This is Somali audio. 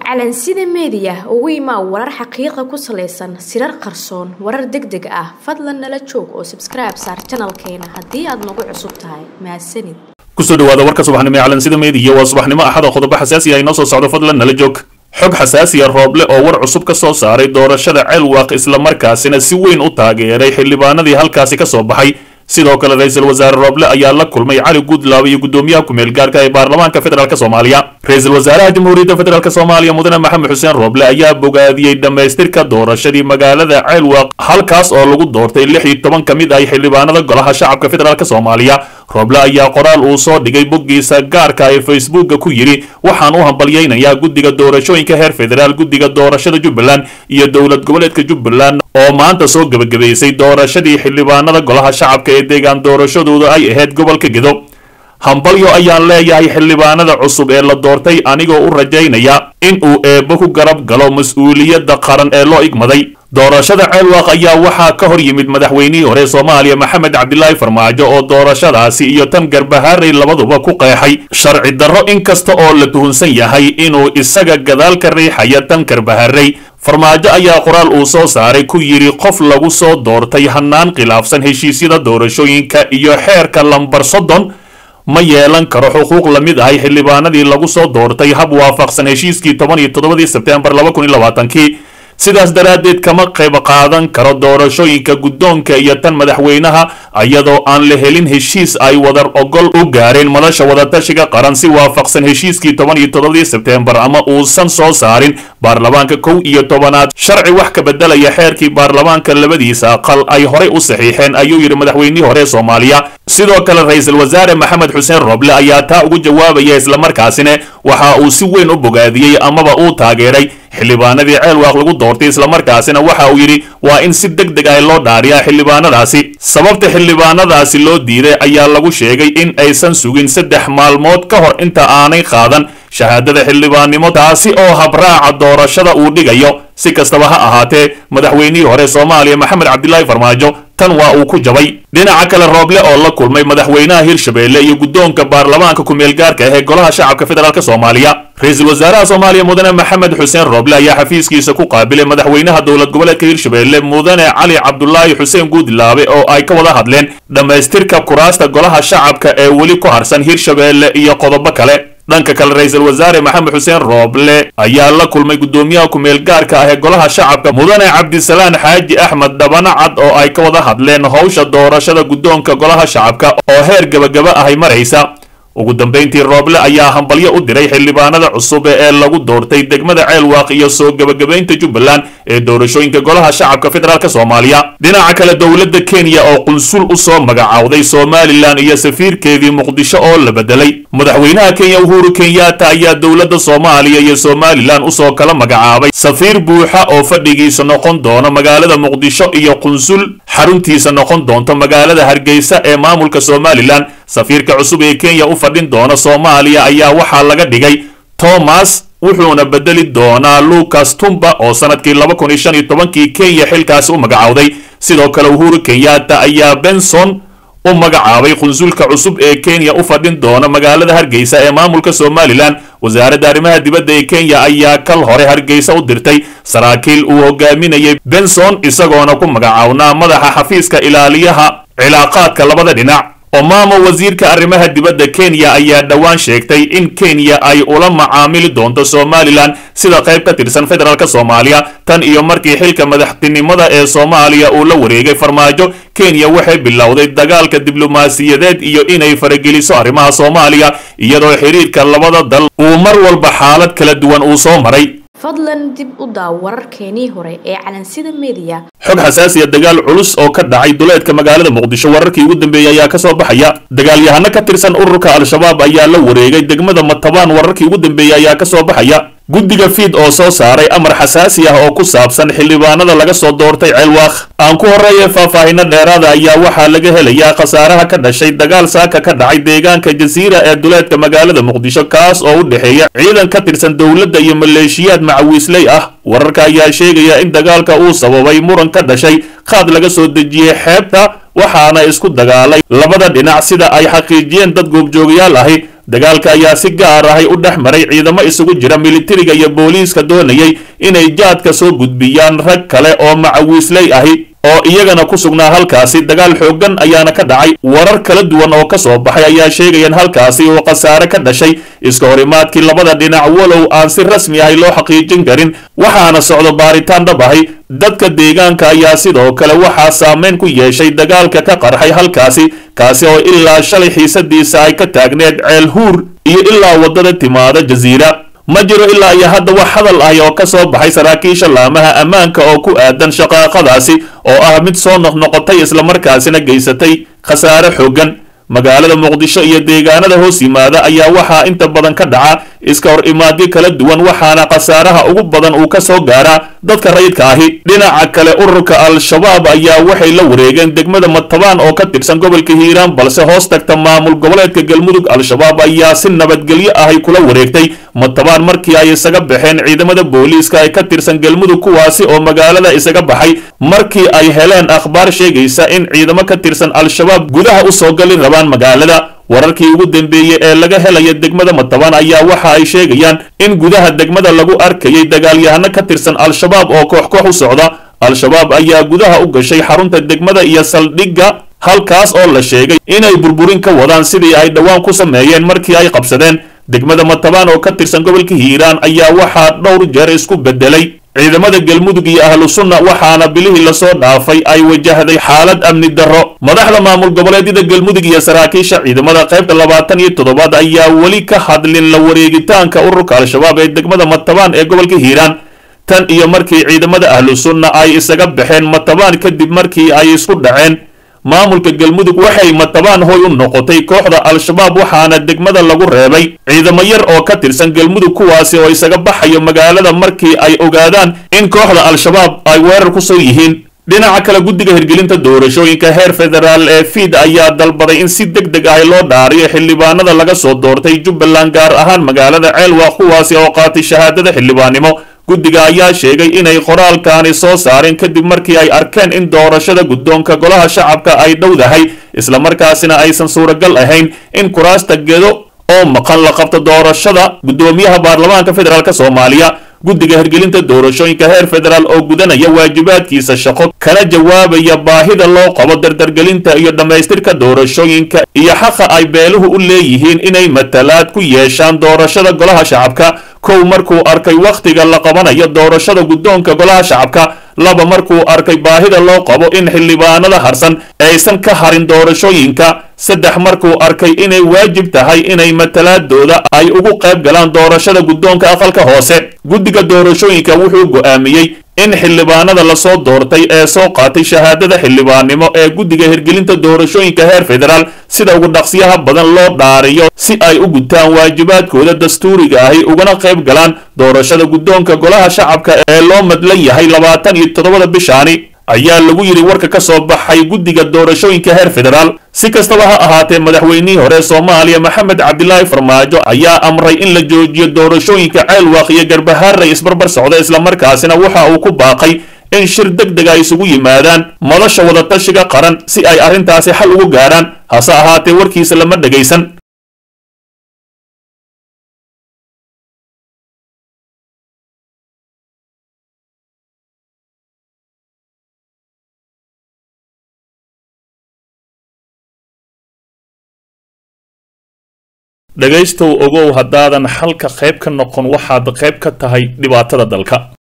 calansida meediya ugu imaa warar xaqiiqa ku salaysan sirar qarsoon warar deg deg ah fadlan nala joog oo sabskribe saar janalkeena haddii aad nagu cusub tahay mahadsanid kusoo dhawaada warka subaxnimo ee calansida meediya waa subaxnimo axada qodobo xasaasi ah inoo soo socdo fadlan nala joog xog xasaasiya rooble oo war cusub ka soo saaray doorashada ceelwaaq islamarkaasina si weyn u taageeray xildhibaanadii halkaasi ka soo baxay sidoo kale ra-iisul wasaare rooble ayaa la kulmay cali guudlaaba iyo guddoomiyaha ku-meel gaarka ee baarlamaanka federaalk soomaaliya ra-iisul wasaaraha jamhuuriyadda federaalk soomaaliya mudane maxamed xuseen rooble ayaa bogaadiyey dhammaystirka doorashadii magaalada ceelwaaq halkaas oo lagu doortay lix iyo toban ka mid ah xildhibaanada golaha shacabka federaalk soomaaliya rooble ayaa qoraal uu soo dhigay boggiisa gaarka ee facebooka ku yidhi waxaan u hambalyaynayaa guddiga doorashooyinka heer federaal guddiga doorashada jubbaland iyo dowlad goboleedka jubbaland oo maanta soo gebagabaysay doorashadii xildhibaanada golaha shacabka ee deegaan doorashadooda ay ahayd gobolka gedo hambalyo ayaan leeyahay xildhibaanada cusub ee la doortay anigoo u rajaynaya in uu eebbo ku garab galo mas-uuliyadda qaran ee loo igmaday doorashada ceelwaaq ayaa waxaa ka hor yimid madaxweynihii hore soomaaliya maxamed cabdilaahi farmaajo oo doorashadaasi iyo tan garbahaarey labaduba ku qeexay sharci darro inkasta oo la tuhunsan yahay inuu isaga gadaal ka riixaya tan garbaharey farmaajo ayaa qoraal uu soo saaray ku yidhi qof lagu soo doortay hannaan khilaafsan heshiisyada doorashooyinka iyo xeerka lambar soddon ma yeelan karo xuquuq la mid ahay xildhibaanadii lagu soo doortay hab waafaqsan heshiiskii toban iyo toddobadii sebteembar laba kun iyo labaatankii sidaas daraaddeed kama qayb qaadan karo doorashooyinka guddoonka iyo tan madaxweynaha iyadoo aan la helin heshiis ay wadar ogol u gaareen madasha wadatashiga qaran si waafaqsan heshiiskii toban iyo toddobadii sebteembar ama uusan soo saarin baarlamaanka kow iyo tobanaad sharci wax ka beddelaya xeerkii baarlamaanka labadiisa aqal ay horey u saxiixeen ayuu yidhi madaxweynihii hore soomaaliya sidoo kale ra-iisul wasaare maxamed xuseen rooble ayaa taa ugu jawaabaya islamarkaasina waxa uu si weyn u bogaadiyey amaba uu taageeray xildhibaanadii ceelwaaq lagu doortay islamarkaasina waxa uu yidhi waa in si deg deg ah loo dhaariyaa xildhibaanadaasi sababta xildhibaanadaasi loo diiday ayaa lagu sheegay in aysan sugin saddex maalmood ka hor inta aanay qaadan shahaadada xildhibaannimo taasi oo habraaca doorashada uu dhigayo si kastaba ha ahaatee madaxweynihii hore soomaaliya maxamed cabdilaahi farmaajo tan waa uu ku jabay dhinaca kale rooble oo la kulmay madaxweynaha hirshabeelle iyo guddoonka baarlamaanka ku-meel gaarka ah ee golaha shacabka federaalk soomaaliya ra-iisul wasaaraha soomaaliya mudane maxamed xuseen rooble ayaa xafiiskiisa ku qaabilay madaxweynaha dowlad goboleedka hirshabeelle mudane cali cabdulaahi xuseen guudlaabe oo ay ka wada hadleen dhammaystirka kuraasta golaha shacabka ee weli ku harsan hirshabeelle iyo qodobo kale dhanka kale ra-iisul wasaare maxamed xuseen rooble ayaa la kulmay guddoomiyaha ku-meel gaarka ah ee golaha shacabka mudane cabdisalaan xaaji axmed dhabana cad oo ay ka wada hadleen howsha doorashada guddoonka golaha shacabka oo heer gebagaba ahay maraysa ugu dambayntii rooble ayaa hambalyo u diray xildhibaanada cusub ee lagu doortay degmada ceelwaaq iyo soo gebagabaynta jubbaland ee doorashooyinka golaha shacabka federaalk soomaaliya dhinaca kale dowladda kenya oo qunsul u soo magacowday somalilan iyo safiirkeedii muqdisho oo la bedelay madaxweynaha kenya uhuru kenyatta ayaa dowladda soomaaliya iyo somalilan usoo kala magacaabay safiir buuxa oo fadhigiisa noqon doona magaalada muqdisho iyo qunsul xaruntiisa noqon doonto magaalada hargeysa ee maamulka somalilan safiirka cusub ee kenya u fadhin doona soomaaliya ayaa waxaa laga dhigay thomas wuxuuna bedeli doonaa lucas tumba oo sanadkii laba kun iyo shan iyo tobankii kenya xilkaasi u magacowday sidoo kale uhuru kenyatta ayaa benson u magacaabay qunsulka cusub ee kenya u fadhin doona magaalada hargeysa ee maamulka somalilan wasaaradda arrimaha dibadda ee kenya ayaa kal hore hargeysa u dirtay saraakiil uu hogaaminayay benson isagoona ku magacawnaa madaxa xafiiska ilaaliyaha cilaaqaadka labada dhinac omamo wasiirka arrimaha dibadda kenya ayaa dhowaan sheegtay in kenya ay ula macaamili doonto somalilan sida qayb ka tirsan federaalk soomaaliya tan iyo markii xilka madaxtinimada ee soomaaliya uu la wareegay farmaajo kenya waxay bilowday dagaalka diblomaasiyadeed iyo inay farageliso arrimaha soomaaliya iyadoo xiriirka labada dal uu mar walba xaalad kala duwan uu soo maray fadlan dib u daaw wararkeenii hore ee calansida meediya xog xasaasiya dagaal culus oo ka dhacay duleedka magaalada muqdisho wararkii ugu dambeeyey ayaa kasoo baxaya dagaalyahano ka tirsan ururka al-shabaab ayaa la wareegay degmada matabaan wararkii ugu dambeeyey ayaa kasoo baxaya guddiga fiid oo soo saaray amar xasaasi ah oo ku saabsan xildhibaanada laga soo doortay ceelwaaq aan ku horreeya faahfaahino dheeraada ayaa waxaa laga helayaa khasaaraha ka dhashay dagaal saaka ka dhacay deegaanka jasiira ee duleedka magaalada muqdisho kaas oo u dhexeeya ciidan ka tirsan dowladda iyo maleeshiyaad macawiisley ah wararka ayaa sheegaya in dagaalka uu sababay muran ka dhashay qaad laga soo dejiyey xeebta waxaana isku dagaalay labada dhinac sida ay xaqiijiyeen dad goobjoogayaal ahi dagaalka ayaa si gaar ahay u dhex maray ciidamo isugu jira militariga iyo booliiska doonayay inay jaadka soo gudbiyaan rag kale oo macawiisley ahi oo iyagana ku sugnaa halkaasi dagaal xooggan ayaana ka dhacay warar kala duwan oo ka soo baxay ayaa sheegayaan halkaasi oo khasaare ka dhashay iska horimaadkii labada dhinac walow aan si rasmi ahay loo xaqiijin karin waxaana socdo baaritaan dhab ahay dadka deegaanka ayaa sidoo kale waxaa saameyn ku yeeshay dagaalka ka qarxay halkaasi kaasi oo ilaa shalay xiisadiisa ay ka taagneed ceel huur iyo ilaa waddada timaada jasiira ma jiro ilaa iyo hadda wax hadal ahi oo ka soo baxay saraakiisha laamaha ammaanka oo ku aadan shaqaaqadaasi oo ah mid soo noqnoqotay islamarkaasina geysatay khasaare xooggan magaalada muqdisho iyo deegaanada hoos yimaada ayaa waxaa inta badan ka dhaca iska hor imaadyo kala duwan waxaana khasaaraha ugu badan uu ka soo gaaraa dadka rayidka ahi dhinaca kale ururka al-shabaab ayaa waxay la wareegeen degmada matabaan oo ka tirsan gobolka hiiraan balse hoos tagta maamul goboleedka galmudug al-shabaab ayaa si nabadgelyo ahay kula wareegtay matabaan markii ay isaga baxeen ciidamada booliiska ee ka tirsan galmudug kuwaasi oo magaalada isaga baxay markii ay heleen akhbaar sheegaysa in ciidamo ka tirsan al-shabaab gudaha u soo gali rabaan magaalada wararkii ugu dambeeyey ee laga helaya degmada matabaan ayaa waxa ay sheegayaan in gudaha degmada lagu arkayay dagaalyahano ka tirsan al-shabaab oo koox koox u socda al-shabaab ayaa gudaha u gashay xarunta degmada iyo saldhigga halkaas oo la sheegay inay burburin ka wadaan sidii ay dhowaan ku sameeyeen markii ay qabsadeen degmada matabaan oo ka tirsan gobolka hiiraan ayaa waxaa dhowr jeer isku bedelay ciidamada galmudug iyo ahlu sunna waxaana bilihii lasoo dhaafay ay wajahday xaalad amni darro madaxda maamul goboleedyada galmudug iyo saraakiisha ciidamada qaybta labaatan iyo toddobaad ayaa weli ka hadlin la wareegitaanka ururka al-shabaab ee degmada matabaan ee gobolka hiiraan tan iyo markii ciidamada ahlu sunna ay isaga baxeen matabaan kadib markii ay isku dhaceen maamulka galmudug waxay matabaan hoy u noqotay kooxda al-shabaab waxaana degmada lagu reebay ciidamo yar oo ka tirsan galmudug kuwaasi oo isaga baxayo magaalada markii ay ogaadaan in kooxda al-shabaab ay weerar ku soo yihiin dhinaca kale guddiga hirgelinta doorashooyinka heer federaal ee fiid ayaa dalbaday in si deg deg ah loo dhaariyo xildhibaanada laga soo doortay jubbaland gaar ahaan magaalada ceelwaaq kuwaasi oo qaatay shahaadada xildhibaannimo guddiga ayaa sheegay inay qoraalkaani soo saareen kadib markii ay arkeen in doorashada guddoonka golaha shacabka ay dhowdahay islamarkaasina aysan suuragal ahayn in kuraasta gedo oo maqan la qabto doorashada guddoomiyaha baarlamaanka federaalk soomaaliya guddiga hirgelinta doorashooyinka heer federaal oo gudanaya waajibaadkiisa shaqo kana jawaabaya baahida loo qabo dardargelinta iyo dhammaystirka doorashooyinka iyo xaqa ay beeluhu u leeyihiin inay matalaad ku yeeshaan doorashada golaha shacabka kow markuu arkay wakhtiga la qabanayo doorashada guddoonka golaha shacabka laba markuu arkay baahida loo qabo in xildhibaanada harsan aysan ka harin doorashooyinka saddex markuu arkay inay waajib tahay inay matalaadooda ay ugu qayb galaan doorashada guddoonka aqalka hoose guddiga doorashooyinka wuxuu go'aamiyey in xildhibaanada lasoo doortay ee soo qaatay shahaadada xildhibaannimo ee guddiga hirgelinta doorashooyinka heer federaal sida ugu dhaqsiyaha badan loo dhaariyo si ay u gutaan waajibaadkooda dastuuriga ahi ugana qayb galaan doorashada guddoonka golaha shacabka ee loo madlan yahay labaatan iyo toddobada bishaani ayaa lagu yidhi warka ka soo baxay guddiga doorashooyinka heer federaal si kastaba ha ahaatee madaxweynihii hore soomaaliya maxamed cabdilaahi farmaajo ayaa amray in la joojiyo doorashooyinka ceelwaaq iyo garbahaarey isbarbar socda islamarkaasina waxa uu ku baaqay in shir deg deg ay isugu yimaadaan madasha wadatashiga qaran si ay arrintaasi xal ugu gaaraan hase ahaatee warkiisa lama dhegaysan dhegaystow ogow haddaadan xalka qayb ka noqon waxaad qayb ka tahay dhibaatada dalka